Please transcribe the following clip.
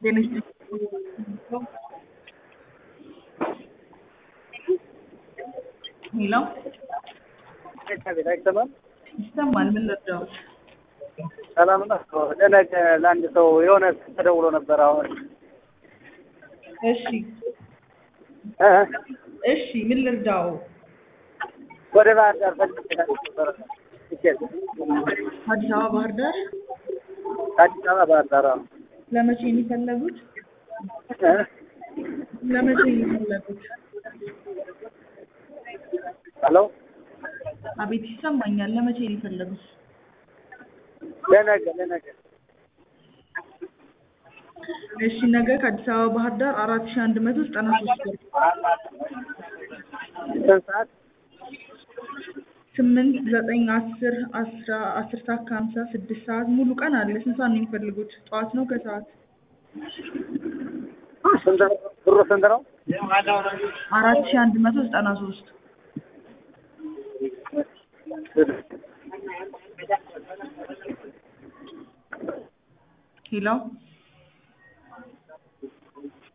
Tienes ሄሎ ቤት አይሰማም። ይሰማል። ምን ልርዳው? ሰላም ነው። ለነገ ለአንድ ሰው የሆነ ተደውሎ ነበር። አሁን እሺ እ እሺ፣ ምን ልርዳው? ወደ ባህር ዳር ፈልጌ ነበር ቲኬት አዲስ አበባ ባህር ዳር አዲስ አበባ ባህር ዳር አዎ። ለመቼ ነው የፈለጉት? እ ለመቼ ነው የፈለጉት? ሄሎ አቤት ይሰማኛል። ለመቼ ነው የፈለጉት? ለነገ ለነገ እሺ ነገ ከአዲስ አበባ ባህር ዳር አራት ሺህ አንድ መቶ ዘጠና ሶስት ብር ስንት ሰዓት? ስምንት ዘጠኝ አስር አስራ አስር ሰዓት ከሀምሳ ስድስት ሰዓት ሙሉ ቀን አለ። ስንት ሰዓት ነው የሚፈልጉት? ጠዋት ነው ከሰዓት? ስንት ነው? ብሩ ስንት ነው? አራት ሺህ አንድ መቶ ዘጠና ሶስት ሄሎ